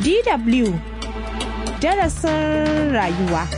DW darasin rayuwa.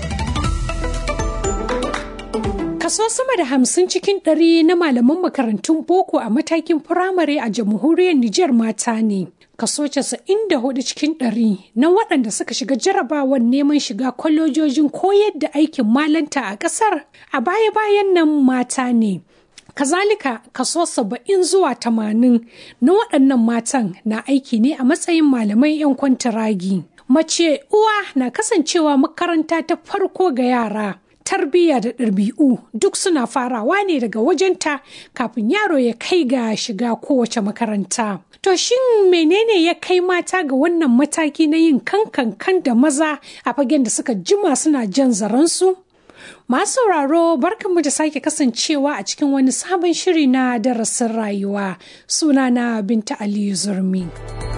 Kaso sama da hamsin cikin ɗari na malaman makarantun boko a matakin firamare a jamhuriyar Nijar mata ne. Kaso casa'in da hudu cikin ɗari na waɗanda suka shiga jarabawar neman shiga kwalejojin koyar da aikin malanta a ƙasar a baya-bayan nan mata ne. Kazalika kaso saba'in zuwa tamanin na waɗannan matan na aiki ne a matsayin malamai 'yan kwantaragi. Mace uwa na kasancewa makaranta ta farko ga yara. Tarbiyya da ɗabi'u duk suna farawa ne daga wajenta kafin yaro ya kai ga shiga kowace makaranta. To shin menene ya kai mata ga wannan mataki na yin kankan da maza a fagen da suka jima suna jan zaransu? Masu sauraro barkanmu da sake kasancewa a cikin wani sabon shiri na darasin rayuwa sunana Binta Aliyu Zurmi.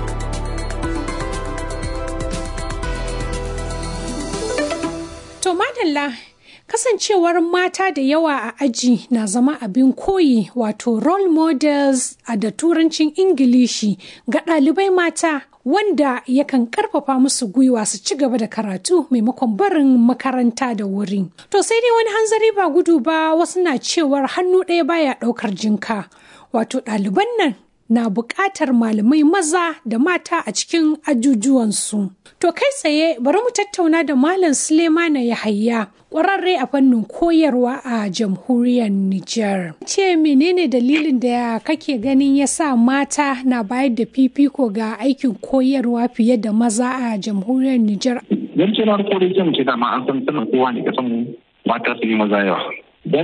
To madalla kasancewar mata da yawa a aji na zama abin koyi wato role models a da turancin ingilishi ga ɗalibai mata wanda yakan karfafa musu gwiwa su ci gaba da karatu maimakon barin makaranta da wuri. To sai dai wani hanzari ba gudu ba wasu na cewar hannu ɗaya baya ɗaukar jinka. Wato ɗaliban nan na buƙatar malamai maza da mata a cikin ajujuwansu. To kai tsaye bari mu tattauna da Malam Sulemana Yahaya ƙwararre a fannin koyarwa a jamhuriyar Nijar. Ce menene dalilin da kake ganin ya sa mata na bayar da fifiko ga aikin koyarwa fiye da maza a jamhuriyar Nijar? Don ce na farko dai zan ce dama an san sanin kowa ne kasan mata su yi maza yawa.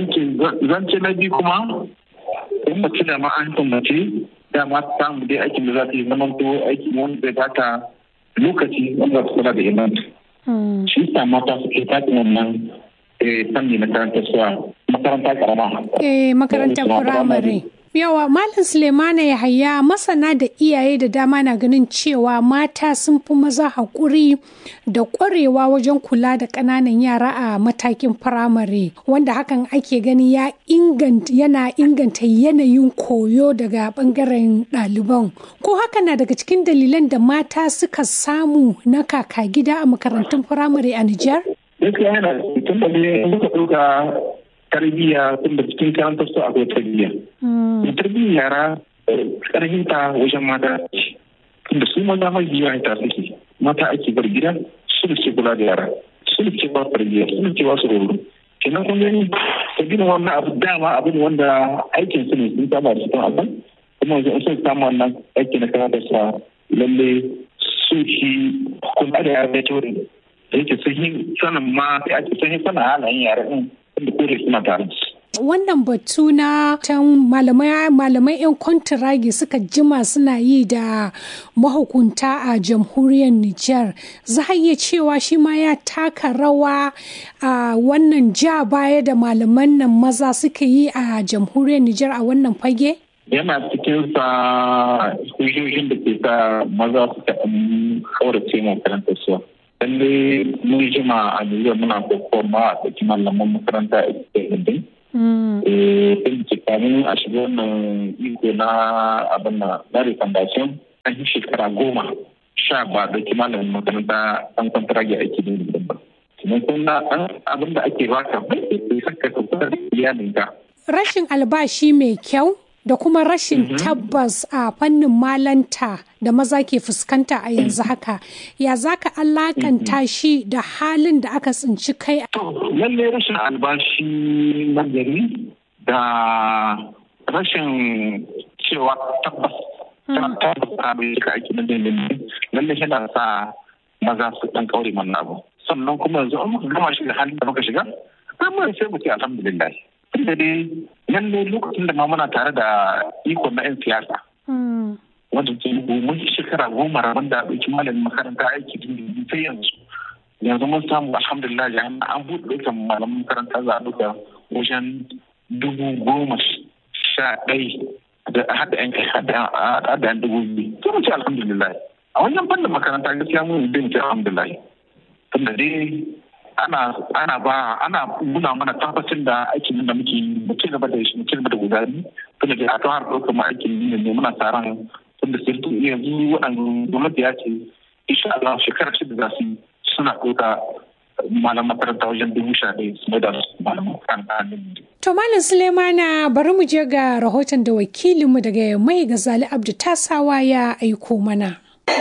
Zan ce na biyu kuma in mace da ma an san mace dama ta samu dai aikin da za ta yi zaman to aiki wanda zai bata lokaci wanda za ta kula da imanta. Shi sa mata suke tafi wannan fanni na karantar suwa makaranta karama. Eh makarantar firamare. Yawa Malam Sulemana Yahaya masana da iyaye da dama na ganin cewa mata sun fi maza haƙuri da ƙwarewa wajen kula da ƙananan yara a matakin firamare wanda hakan ake gani ya inganta yana inganta yanayin koyo daga ɓangaren ɗaliban. Ko haka na daga cikin dalilan da mata suka samu na kaka gida a makarantun firamare a Nijar? Gaskiya yana tun da ne muka ɗauka tarbiyya tun da cikin karantar su akwai tarbiyya. Tarbiyyar yara karhinta wajen mata tunda su maza mai biyu ta suke mata ake bar gida su da ke kula da yara su da ke ba tarbiyya su da ke ba su roro kenan kun gani ta gina wannan abu dama abu ne wanda aikin su ne sun saba da cikin abin kuma yanzu sun samu wannan aiki na karantar sa lalle su shi kula da yara da kyau da yake sun yi sanin ma sai ake sun yi sanin halayen yara din da kore suna tare da su. Wannan batu na tan malamai malamai 'yan kwantiragi suka jima suna yi da mahukunta a jamhuriyar Nijar. Za a iya cewa shi ma ya taka rawa a wannan ja baya da malaman nan maza suka yi a jamhuriyar Nijar a wannan fage? Yana cikin sa hujjojin da ke sa maza suka kaurace makarantar su. lalle mun jima a Nijar muna kokon ma a tsaki malaman makaranta a cikin Sun ce kamin a shiga wannan iko na abin na na recommendation an yi shekara goma sha ba da malamin makaranta an kwantarage aiki da ba. Kuma kuna abin da ake baka bai saka ka kusa da iyalinka. Rashin albashi mai kyau da kuma rashin tabbas a fannin malanta da maza ke fuskanta a yanzu haka ya za ka alakanta shi da halin da aka tsinci kai to lalle rashin albashi na gari da rashin cewa tabbas tabbas a bai ka aiki na dindindin lalle yana sa maza su dan kaure mana abu sannan kuma yanzu an muka gama shi da halin da muka shiga amma sai mu ce alhamdulillah tunda dai lalle lokacin da ma muna tare da iko na 'yan siyasa. Wanda ke mun shekara goma rabon da ɗauki malamin makaranta aiki dindindin sai yanzu. Yanzu mun samu alhamdulillah ya an buɗe ɗaukan malamin makaranta za a ɗauka wajen dubu goma sha ɗai da haɗa yan kai haɗa yan dubu biyu. Sai mu ce alhamdulillah. A wannan fannin makaranta gaskiya mun bin ce alhamdulillah. Tunda dai ana ana ba ana nuna mana tabbacin da aikin da muke mu ci gaba da shi mu ci gaba da gudani tunda da aka har ɗaukar mu aikin ne ne muna tsaron tunda sai yanzu waɗannan gwamnati ya ce insha Allah shekara shida za su suna ɗauka malam makaranta wajen dubu sha ɗaya su mai da su malam makaranta To Malam Sulemana bari mu je ga rahoton da wakilinmu daga mai gazali Abdu Tasawa ya aiko mana.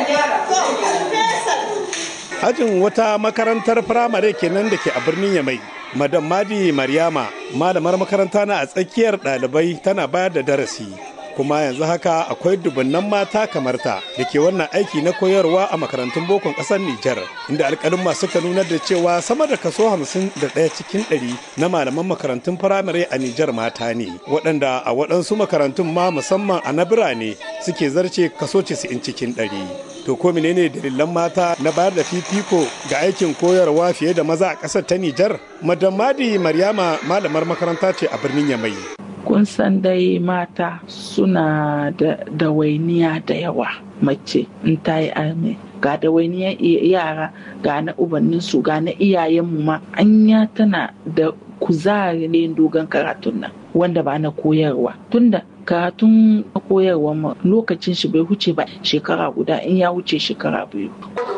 Ajin wata makarantar firamare kenan da ke a birnin Yamai. Madam Madi Maryama, malamar makaranta na a tsakiyar ɗalibai tana bayar da darasi. Kuma yanzu haka akwai dubunnan mata kamar ta da ke wannan aiki na koyarwa a makarantun bokon ƙasar Nijar, inda alƙalin suka nunar da cewa sama da kaso hamsin da ɗaya cikin ɗari na malaman makarantun firamare a Nijar mata ne, waɗanda a waɗansu makarantun ma musamman a na birane suke zarce kaso 90 cikin ɗari. To ko menene dalilan mata na bayar da fifiko ga aikin koyarwa fiye da maza a ƙasar ta Nijar? Madam Madi Maryama malamar makaranta ce a birnin Yamai. Kun san dai mata suna da dawainiya da yawa mace in ta yi arme. Ga dawainiyar yara ga na ubanninsu ga na iyayenmu ma anya tana da kuzari ne dogon karatun nan wanda ba na koyarwa tunda karatun koyarwa lokacin shi bai huce ba shekara guda in ya wuce shekara biyu.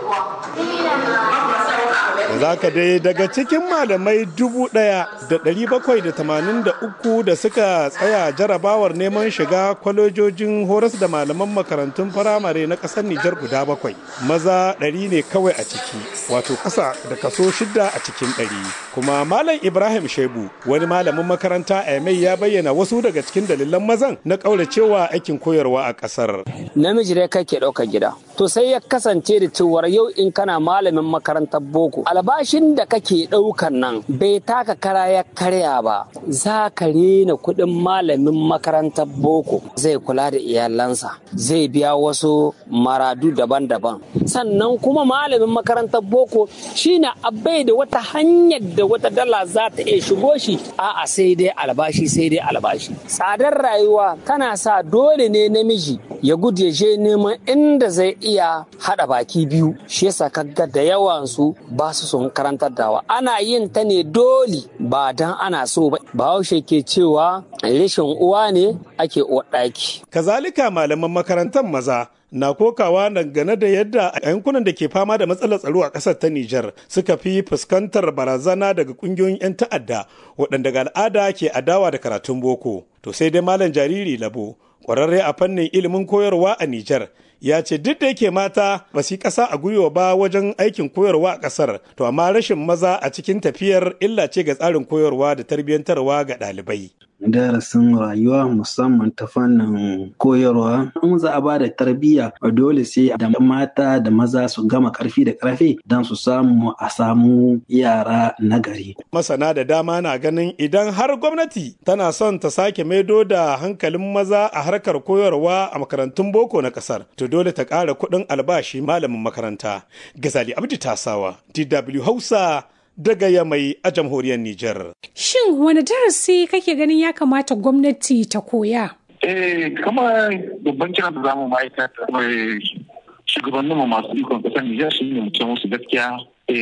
za ka dai daga cikin malamai dubu ɗaya da ɗari bakwai da tamanin da uku da suka tsaya jarabawar neman shiga kwalejojin horas da malaman makarantun firamare na ƙasar Nijar guda bakwai. Maza ɗari ne kawai a ciki, wato ƙasa da kaso shida a cikin ɗari. Kuma Malam Ibrahim Shebu, wani malamin makaranta a Yamai ya bayyana wasu daga cikin dalilan mazan na ƙauracewa aikin koyarwa a ƙasar. Namiji dai kake ɗaukar gida. To sai ya kasance da cewar yau in kana malamin makarantar boko albashin da kake ɗaukan nan bai taka kara ya karya ba za ka rena kuɗin malamin makarantar boko zai kula da iyalansa zai biya wasu maradu daban-daban sannan kuma malamin makarantar boko shine abai da wata hanyar da wata dala za ta iya shigo shi a'a sai dai albashi sai dai albashi tsadar rayuwa tana sa dole ne namiji ya gudu ya je neman inda zai iya haɗa baki biyu shi yasa kaga da yawansu ba su son karantar dawa ana yin ta ne dole ba dan ana so ba bahaushe ke cewa rashin uwa ne ake ɗaki. kazalika malaman makarantar maza na kokawa dangane da yadda a yankunan da ke fama da matsalar tsaro a ƙasar ta Nijar suka fi fuskantar barazana daga ƙungiyoyin 'yan ta'adda waɗanda ga al'ada ke adawa da karatun boko. To sai dai malam jariri labo ƙwararre a fannin ilimin koyarwa a Nijar ya ce duk da yake mata ba su yi ƙasa a gwiwa ba wajen aikin koyarwa a ƙasar to amma rashin maza a cikin tafiyar illa ce ga tsarin koyarwa da tarbiyyantarwa ga ɗalibai. darasin rayuwa musamman ta fannin koyarwa in za a ba da tarbiyya dole sai da mata da maza su gama karfi da karfe don su samu a samu yara nagari. masana da dama na ganin idan har gwamnati tana son ta sake maido da hankalin maza a harkar koyarwa a makarantun boko na kasar to dole ta ƙara kuɗin albashi malamin makaranta gazali abdi tasawa dw hausa daga Yamai a jamhuriyar Nijar. Shin wani darasi kake ganin ya kamata gwamnati ta koya? Eh, kama babban kiran da zamu ma'aikata mai shugabanninmu masu ikon kasar Nijar shi ne mutum musu gaskiya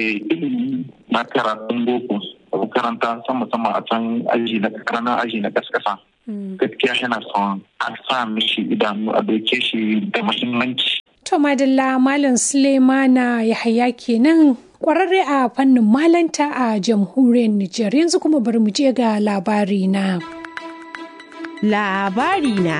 ilimi na karatun boko a makaranta sama sama a can aji na karana aji na kaskasa. Gaskiya yana son a sa mishi idanu a doke shi da muhimmanci. To Madalla Malam Sulemana Yahaya kenan kwararre a fannin malanta a jamhuriyar Nijar yanzu kuma bari mu je ga labari na. Labari na.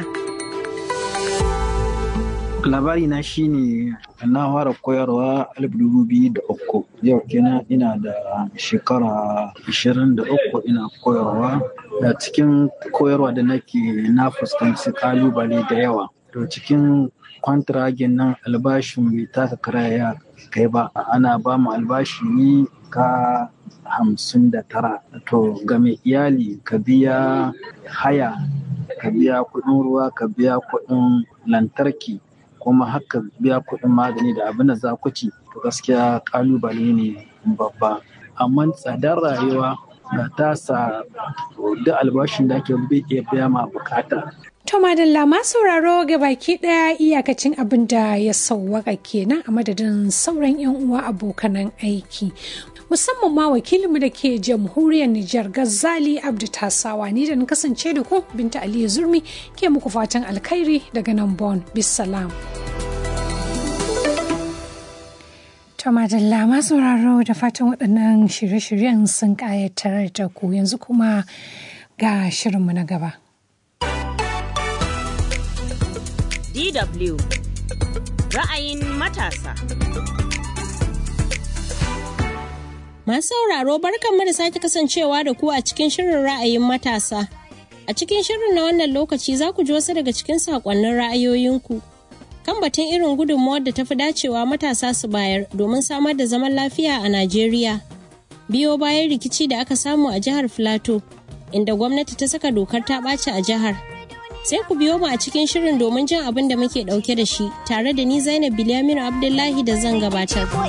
labari na shine na fara koyarwa alif dubu biyu da uku yau kenan ina da shekara ashirin da uku ina koyarwa da cikin koyarwa da nake na fuskanci kalubale da yawa to cikin kwantiragin nan albashin bai taka kara ya kai ba ana ba mu albashi ne ka hamsin da tara to ga mai iyali ka biya haya ka biya kuɗin ruwa ka biya kuɗin lantarki kuma haka biya kuɗin magani da abin da za ku ci to gaskiya kalubale ne babba amma tsadar rayuwa da ta sa duk albashin da ake bai iya biya ma bukata To madalla ma sauraro ga baki ɗaya iyakacin abin da ya sauwaka kenan a madadin sauran 'yan uwa abokanan aiki. Musamman ma wakilinmu da ke jamhuriyar Nijar Gazali Abdu Tasawa ni da na kasance da ku Binta Aliyu Zurmi ke muku fatan alkhairi daga nan Bon. Bisalam. To madalla masu sauraro da fatan waɗannan shirye-shiryen sun ƙayatar da ku yanzu kuma ga shirinmu na gaba. DW ra'ayin matasa. Masu sauraro barkanmu da sake kasancewa da ku a cikin shirin ra'ayin matasa. A cikin shirin na wannan lokaci za ku ji wasu daga cikin saƙonnin ra'ayoyinku. Kan batun irin gudunmawar da tafi dacewa matasa su bayar domin samar da zaman lafiya a Najeriya. Biyo bayan rikici da aka samu a jihar Filato, inda gwamnati ta saka dokar ta ɓaci a jihar. Sai ku biyo mu a cikin shirin domin jin abin da muke ɗauke da shi, tare da ni Zainab Bilyaminu Abdullahi da zan gabatar.